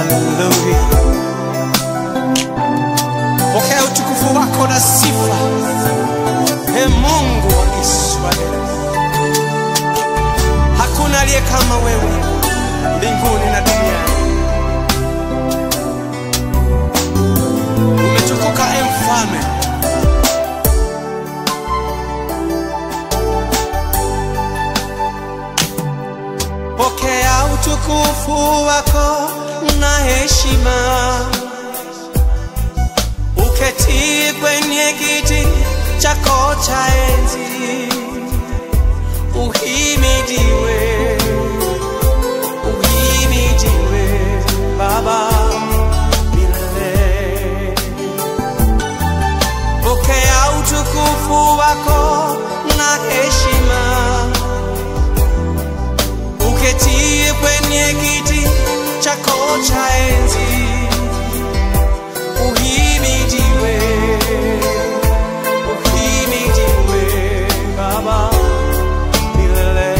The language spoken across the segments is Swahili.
Haleluya. Pokea utukufu wako na sifa, e Mungu wa Israeli. Hakuna aliye kama wewe mbinguni na duniani. Umetukuka e Mfalme, pokea utukufu wako na heshima, uketie kwenye kiti chako cha enzi, uhimidiwe, uhimidiwe Baba milele. Pokea utukufu wako na heshima uketie kwenye kiti chako cha enzi, uhimidiwe, uhimidiwe Baba milele.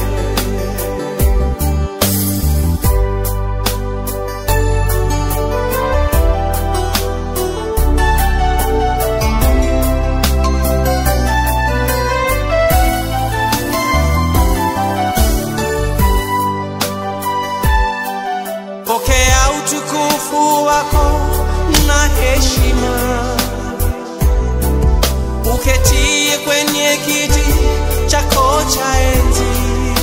Pokea utukufu wako na heshima, uketie kwenye kiti chako cha enzi,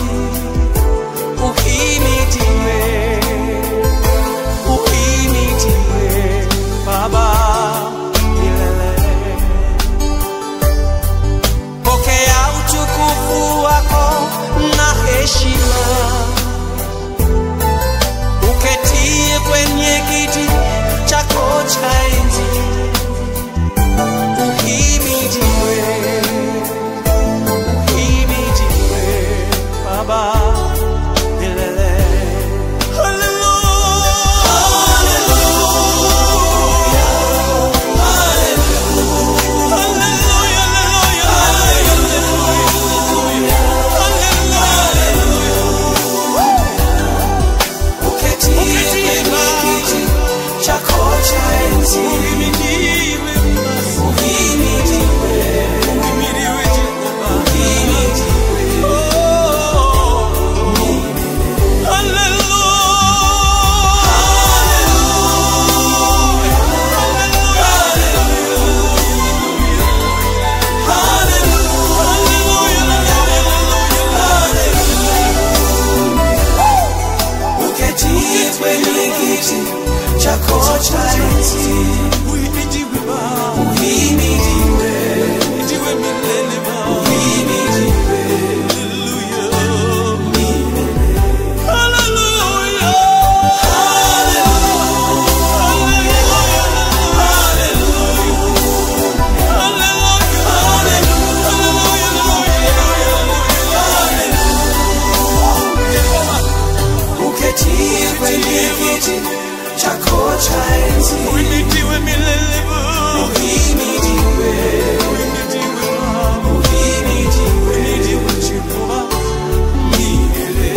uhimidiwe, uhimidiwe Baba milele. Pokea utukufu wako na heshima uketie kwenye kiti chako cha enzi, uhimidiwe, uhimidiwe Baba milele. Uketie kwenye kiti chako cha enzi, uhimidiwe, uhimidiwe, uketie kwenye kiti chako cha enzi, uhimidiwe, uhimidiwe uketie kwenye kiti chako cha enzi, Uhimidiwe milele Baba. uhimidiwe, Uhimidiwe Baba. uhimidiwe Uhimidiwe Jehova. milele.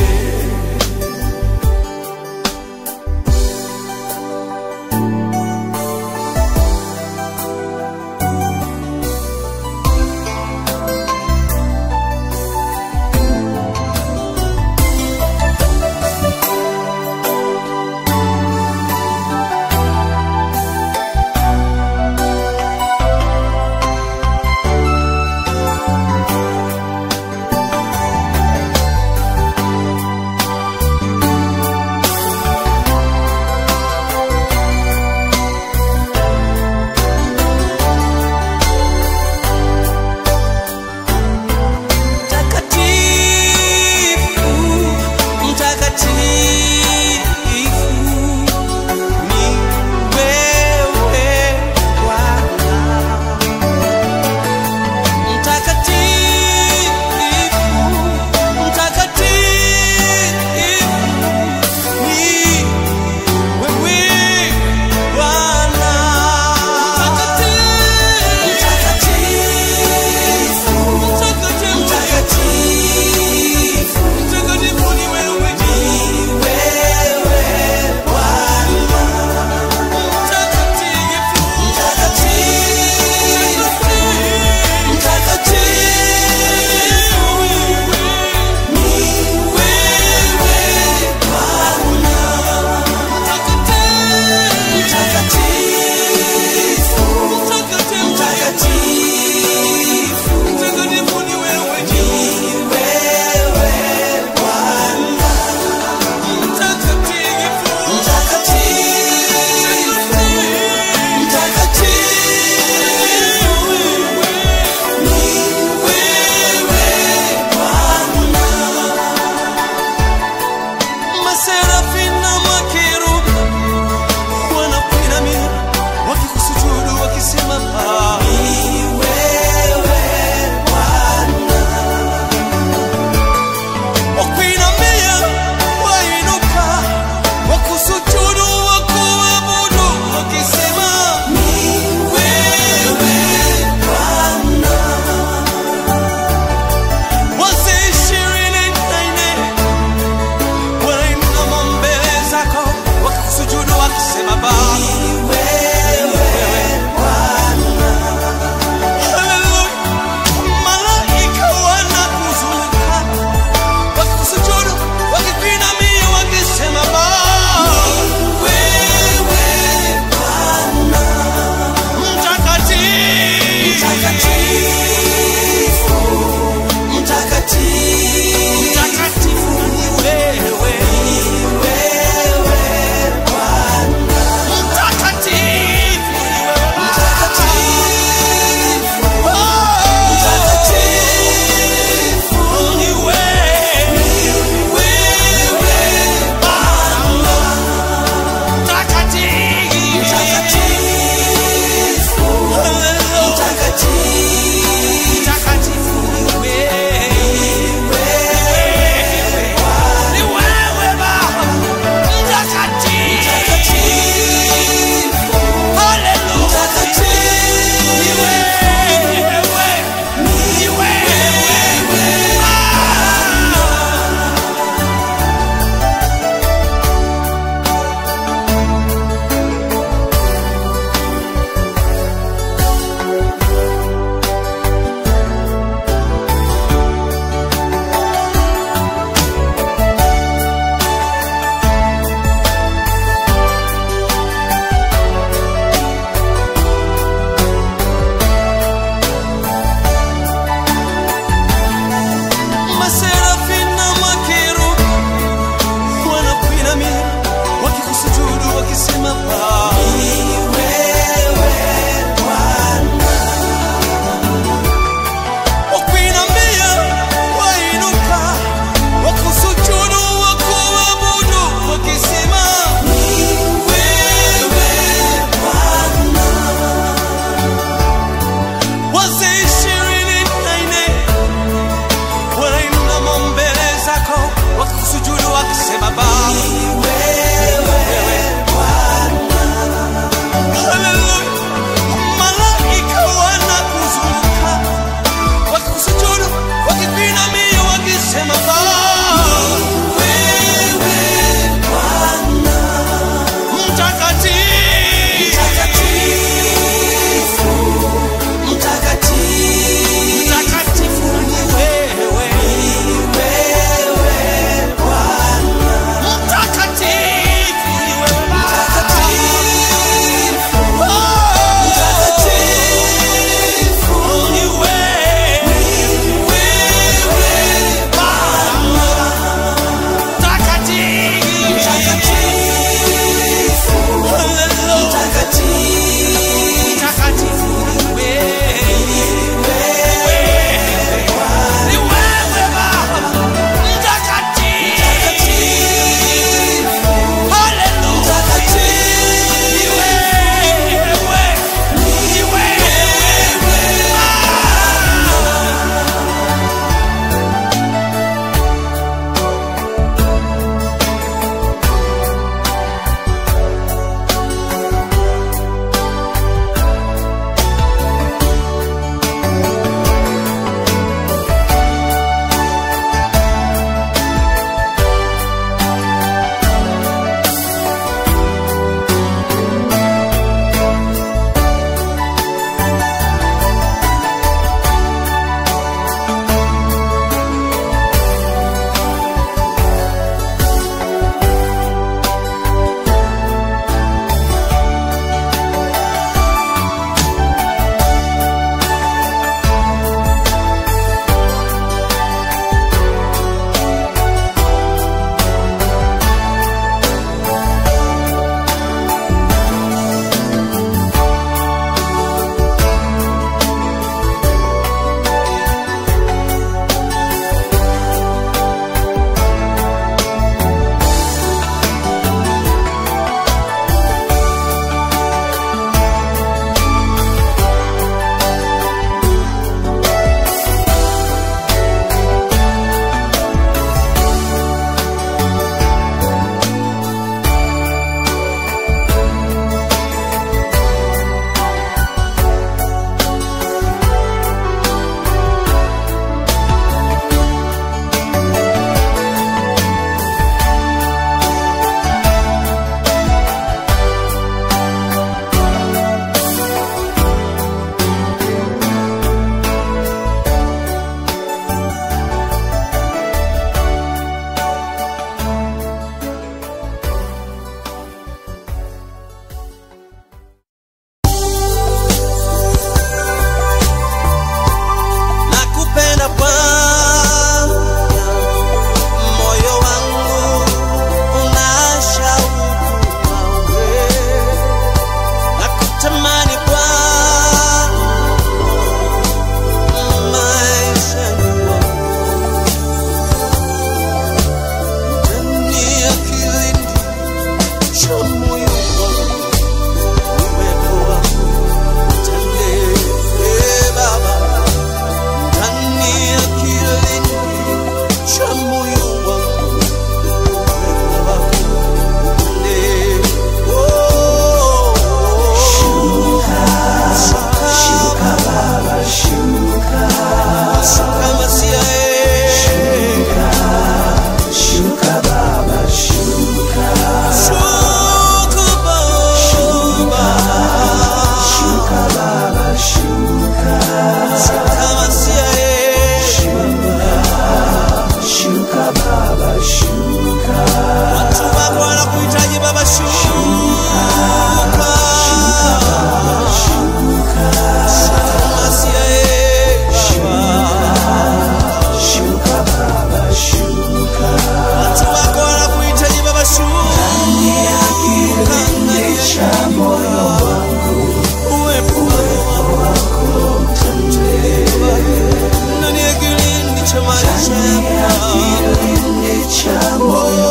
maisha yangu kilindi cha moyo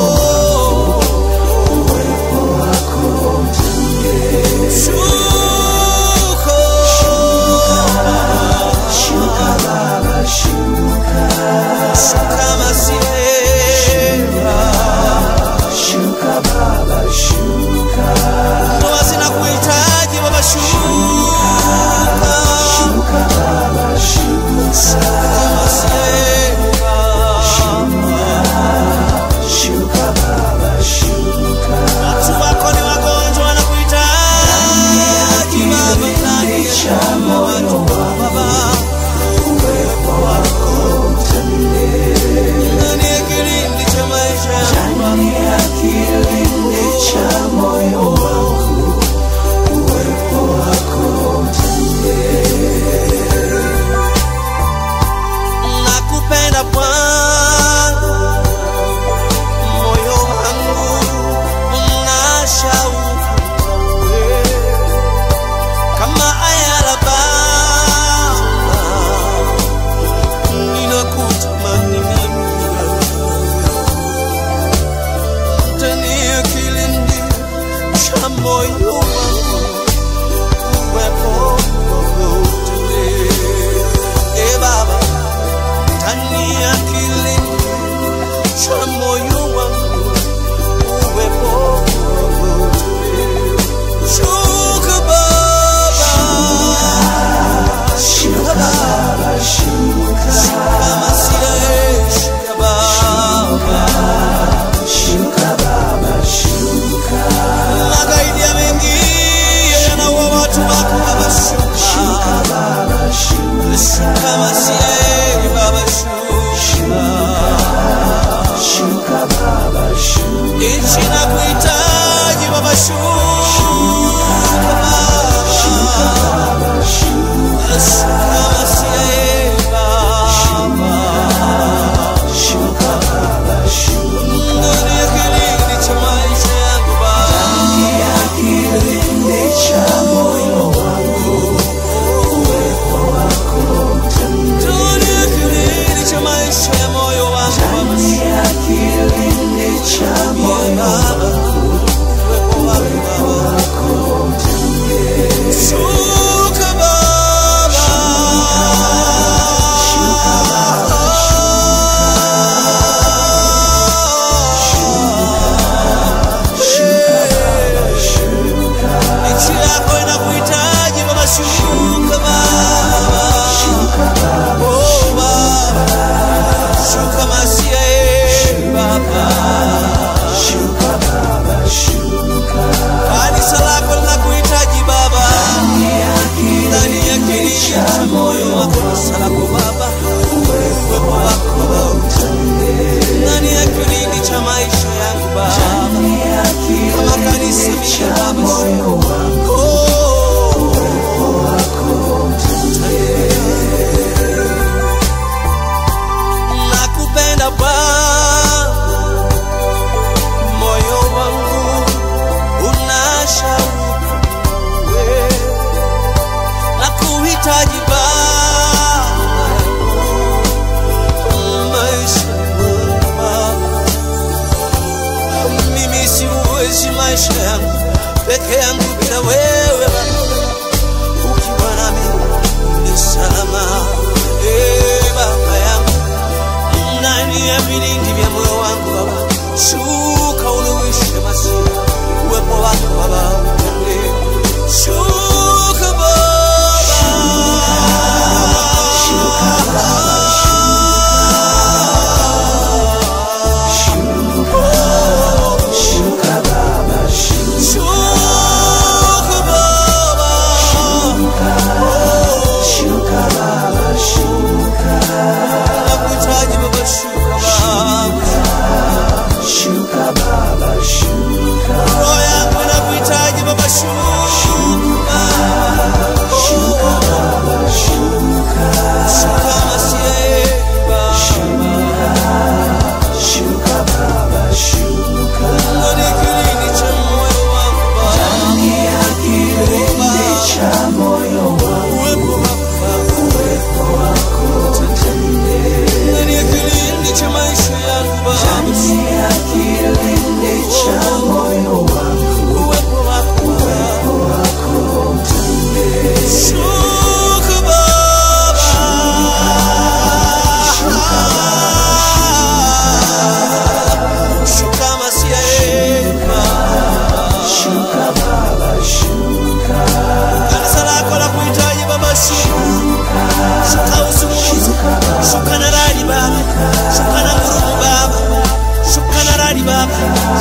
uwepo wako shuka shuka baba shuka shuka masihera shuka baba shuka Baba sina kuhitaji baba shuka shuka baba shuka masihera shuka baba shuka watu wako ni wagonjwa wanakuhitaji baba ndani ya cha moyo baba uwepo wako ndani ya kilindi cha maisha yangu ndani ya kilindi cha moyo wangu uwepo wako nakupenda Bwana, moyo wangu una shauku nawe, kama ayala Baba, ninakutamani mimi ndani ya kilindi cha moyo wangu uwepo wako utendee. E Baba ndani ya kilindi cha moyo wangu uwepo wako utendee. Shuka Baba, shuka baba shuka kama siye, shuka Baba, shuka baba shuka magaidi yameingia yanaua watu wako Baba, shuka baba shuka kama siye, Baba, shuka shuka baba shuka nchi na kuhitaji Baba, shuka Baba. baba shuka shuka baba shuka ya kilindi cha moyo wangu uwepo wako ndani ya kilindi cha moyo wako Nchi yako inakuhitaji Baba, shuka Baba. shuka baba Oh, Baba. Shuka Masia, eh, Baba. shuka baba shuka Kanisa lako linakuhitaji Baba, ya ndani ya kilindi cha moyo wako, kanisa lako Baba, uwepo wako ndani ya kilindi cha maisha yangu Baba, ya kama kanisa kilindi mimi cha Baba, moyo wangu oh, nakupenda Bwana, moyo wangu una shauku nawe, nakuhitaji Baba, maisha yangu Baba. mimi siwezi maisha yangu peke yangu bila wewe Baba. ukiwa nami ni salama Eh, baba yangu ndani ya vilindi vya moyo wangu baba shuka uluwishe masia uwepo wako baba utende shuka baba shuka baba shuka shuka baba shuka baba shuka nakuhitaji baba shuka baba shuka baba shuka roho yangu inakuhitaji baba shuka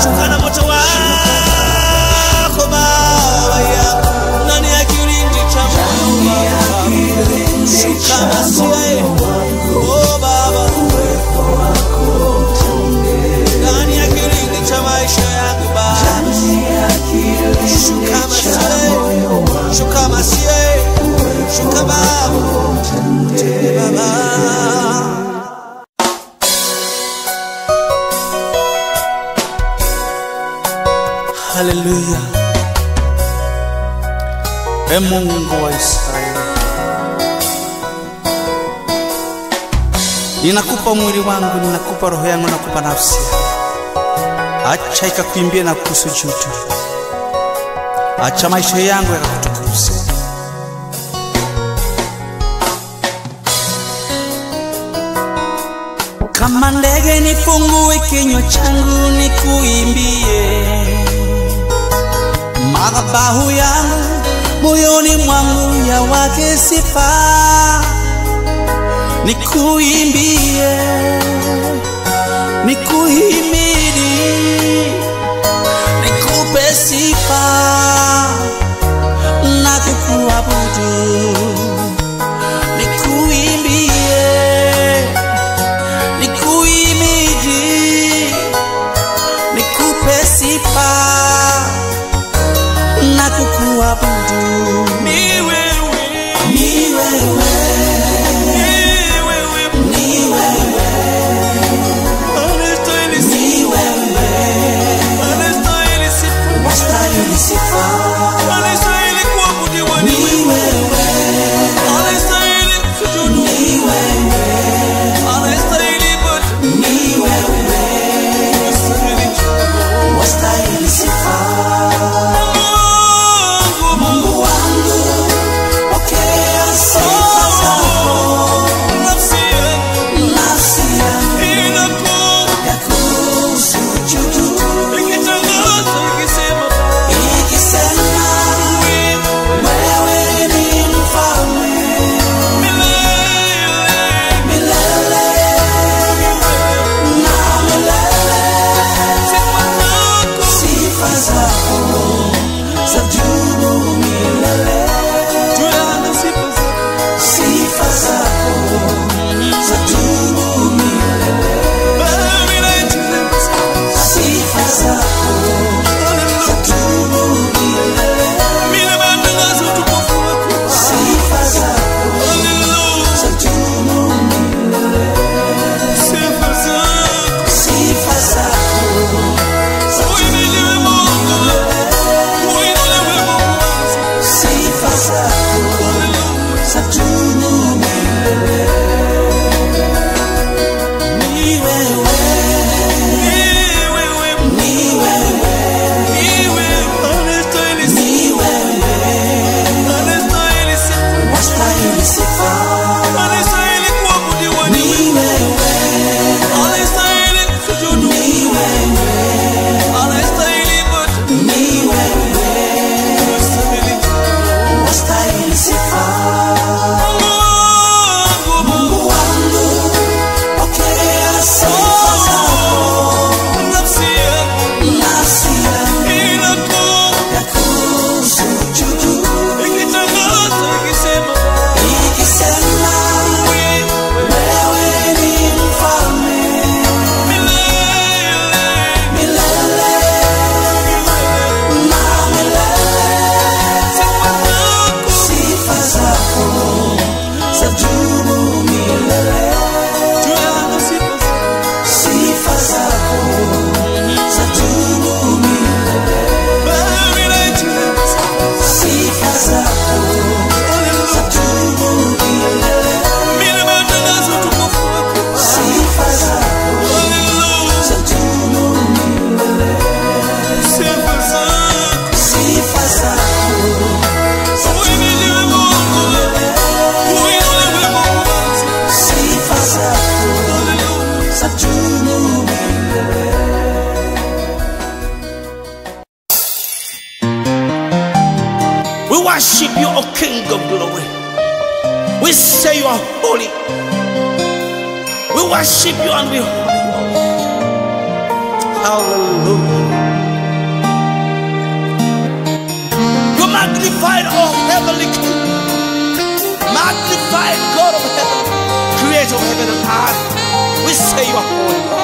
shuka na moto wako Baba yangu ndani ya kilindi cha moyo wangu shuka Masia oh Baba ndani ya kilindi cha maisha yangu Baba shuka Masia shuka Masia shuka Baba Tende Baba Haleluya. E Mungu wa Israeli, ninakupa mwili wangu, ninakupa roho yangu, nakupa nafsi yangu. Acha ikakuimbie na kukusujudu, acha maisha yangu yakakutukuze. Kama ndege nifungue kinywa changu nikuimbie, madhabahu yangu moyoni mwangu ya wake sifa, nikuimbie, nikuhimidi, nikupe sifa na kukuabudu, nikuimbie nikuimidi, nikupe sifa na kukuabudu. Ni wewe, ni wewe, ni wewe, ni wewe, anastahili sifa, anastahili sifa, wastahili sifa, anastahili kuabudiwa ni wewe, anastahili kusujudu ni wewe anastahili ibada ni wewe, wastahili sifa. Mungu, Mungu wangu, pokea sifa zako. Nafsi yangu, nafsi yangu yakusujudu, ikitangaza ikisema, ikisema wewe ni mfalme milele milele na milele. Sifa zako zadumu milele. Sifa zako zadumu milele. Sifa zako zadumu milele. Sifa zako zadumu milele. Sifa zako sifa zako zadumu milele. Ni wewe, ni wewe, ni wewe, wastahili sifa. Ni wewe, ni wewe, ni wewe, wastahili sifa. Mungu wangu, pokea sifa zako. Nafsi yangu yakusujudu, ikisema wewe ni mfalme milele na milele. Sifa zako zadumu milele. Sifa zako zadumu milele. Sifa zako zadumu milele. Sifa zako zadumu milele. Sifa zako zadumu milele. Sifa zako zadumu milele. We worship you, O King of glory. We say you are holy. We worship you and we honor you. Hallelujah. creator of heaven and earth. We say you are holy.